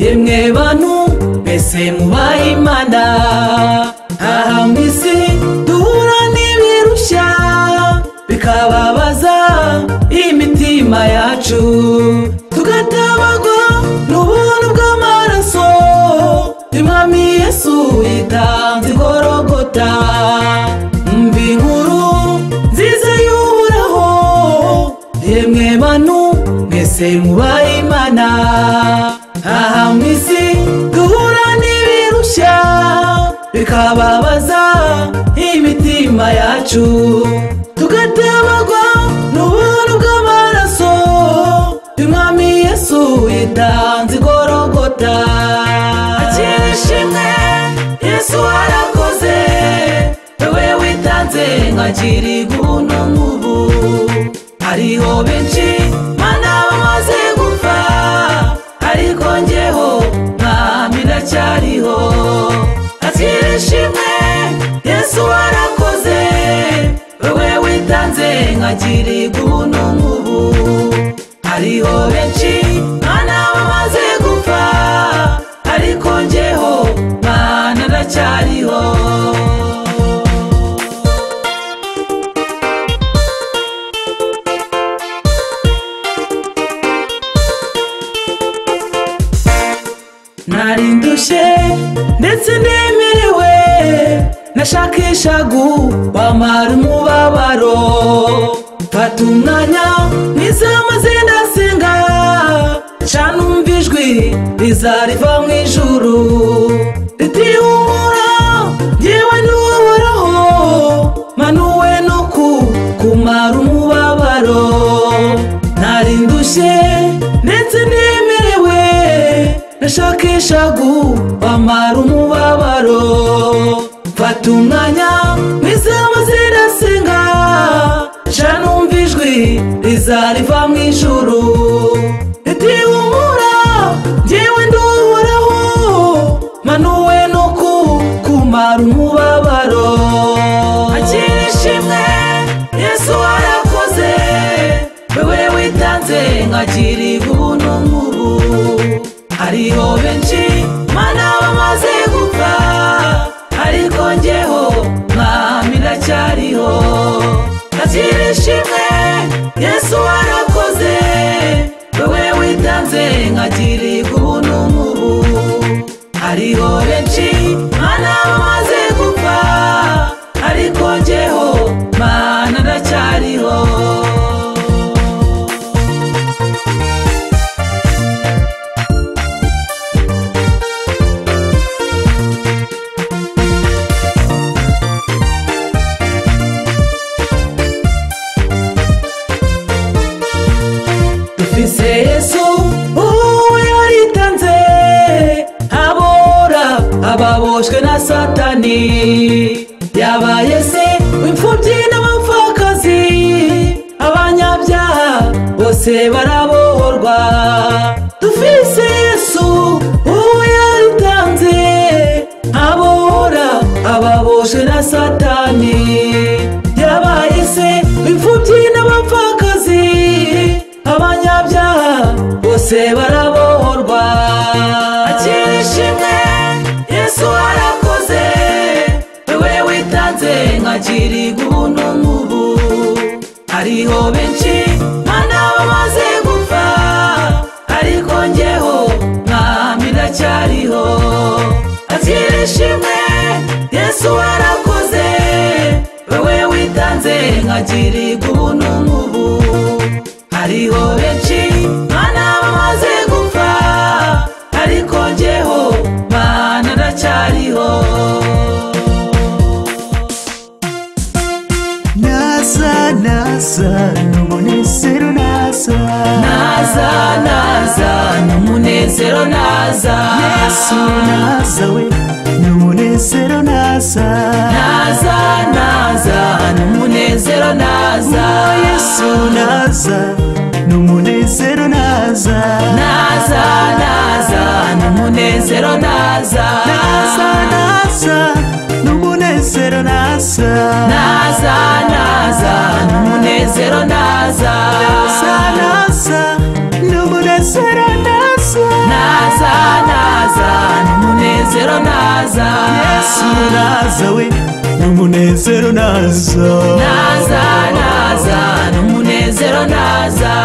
yemwe bantu mbese mubaye imana aha mu isi duhura n'ibirushya bikababaza imitima yacu tugatabagwa n'ubuntu bw'amaraso y'umwami yesu yitanze igorogota mbi inkuru nziza y'uhoraho yemwe bantu mwese mubaye imana aha mu isi duhura n'ibirushya bikababaza imitima yacu tugatabagwa n'ubuntu bw'amaraso y'umwami yesu yitanze igorogota akira ishimwe yesu arakoze wowe witanze nkakiri guno nk'ubu hariho benshi mana bamaze gupfa ariko njyeho mwami ndacyariho akira ishimwe yesu warakoze wowe witanze nkakiri guno nk'ubu hariho benshi mana bamaze gupfa ariko njyeho mana ndacyariho nari ndushye ndetse nemerewe nashakisha guhamara umubabaro mfata umwanya mwiza maze ndasenga canumva ijwi rizariva mu ijuru riti humura ngewe ntuhoraho manuwe no ku kumara umubabaro nari ndushye ndetse nemerewe nashakisha guhamara umubabaro mfata umwanya mwiza maze ndasenga ca numva ijwi rizariva mu ijuru riti humura ngewe nduhoraho manuwe no ku kumara umubabaro akira ishimwe yesu warakoze wowe witanze nkakiri guno nk'ubu hariho benshi mana bamaze gupfa ariko njyeho mwami ndacyariho akira ishimwe yesu warakoze wowe witanze nkakiri guno nk'ubu hariho benshi mana bamaze gupfa ariko njyeho mana ndacyariho dufise yesu uwo yaritanze abora ababoshwe na satani yabaye se w'imfubyi n'abapfakazi abanyabyaha bose barabohorwa dufise yesu uwo yaritanze abora ababoshwe na satani yabaye se w'imfubyi n'abapfakazi abanyabyaha bose barabohorwa akira ishimwe yesu warakoze wowe witanze nkakiri guno nk'ubu hariho benshi mana bamaze gupfa ariko njyeho mwami ndacyariho akira ishimwe yesu warakoze wowe witanze nkakiri guno nk'ubu hariho benshi mana bamaze gupfa ariko njyeho mana ndacyariho naza naza n'umunezero naza naza naza n'umunezero naza yesu naza we n'umunezero naza naza naza n'umunezero naza Oh, yesu naza n'umunezero naza naza naza n'umunezero naza naza naza n'umunezero naza naza naza n'umunezero naza naza naza n'umunezero naza naza naza n'umunezero naza yesu naza we n'umunezero naza naza naza n'umunezero naza